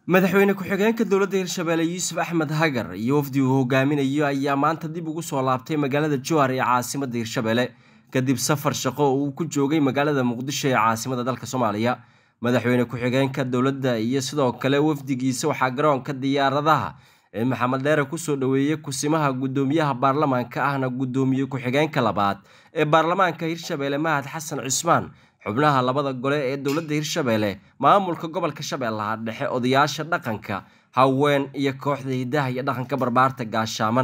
madaxweyne ku-xigeenka dowladda hirshabeelle yuusuf axmed hagar iyo wafdi uu hogaaminayo ayaa maanta dib ugu soo laabtay magaalada jowhar ee caasimadda hirshabeelle kadib safar shaqo oo uu ku joogay magaalada muqdisho ee caasimada dalka soomaaliya madaxweyne ku-xigeenka dowladda iyo sidoo kale wafdigiisa waxaa garoonka diyaaradaha ee maxamed dheere kusoo dhoweeyey kusimaha guddoomiyaha baarlamaanka ahna guddoomiye ku-xigeenka labaad ee baarlamaanka hirshabeelle mahad xasan cismaan xubnaha labada gole ee dowladda hirshabeelle maamulka gobolka shabeellaha dhexe odayaasha dhaqanka haween iyo kooxda hidaha iyo dhaqanka barbaarta gaashaaman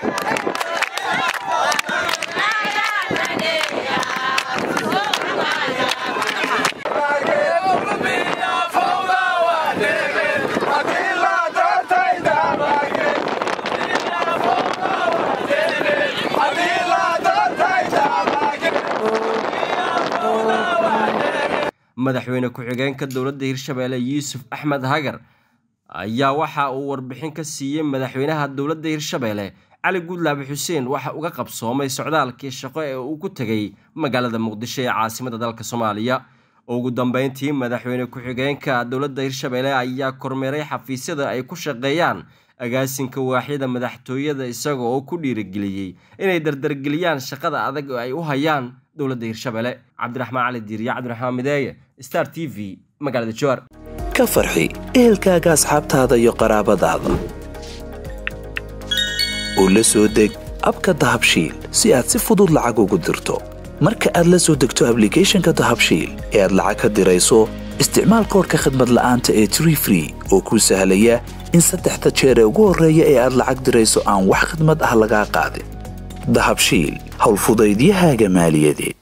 madaxweyne ku-xigeenka dowladda hirshabeelle yuusuf axmed hagar ayaa waxa uu warbixin ka siiyey madaxweynaha dowladda hirshabeelle cali guudlaabe xuseen waxa uga qabsoomay socdaalkii shaqo ee uu ku tegay magaalada muqdisho ee caasimada dalka soomaaliya ugu dambeyntii madaxweyne ku-xigeenka dowladda hirshabeelle ayaa kormeeray xafiisyada ay ku shaqeeyaan agaasinka waaxyada madaxtooyada isaga oo ku dhiirigeliyey inay dardargeliyaan shaqada adag oo ay u hayaan dowladda hirshabeelle cabdiraxmaan cali diiriya cabdiraxmaan mideeye star t v magaalada jowhar ka farxi ehelkaaga asxaabtaada iyo qaraabadaada oo la soo deg abka dahabshiil si aad si fudud lacag ugu dirto marka aad la soo degto ablicathonka dahabshiil ee aad lacag ka dirayso isticmaal koorka khadmad la'aanta ee tree free oo kuu sahlaya in saddexda jeer ee ugu horreeya ee aad lacag dirayso aan wax khadmad ah lagaa qaadin dahabshiil howlfudaydiyahaaga maaliyadeed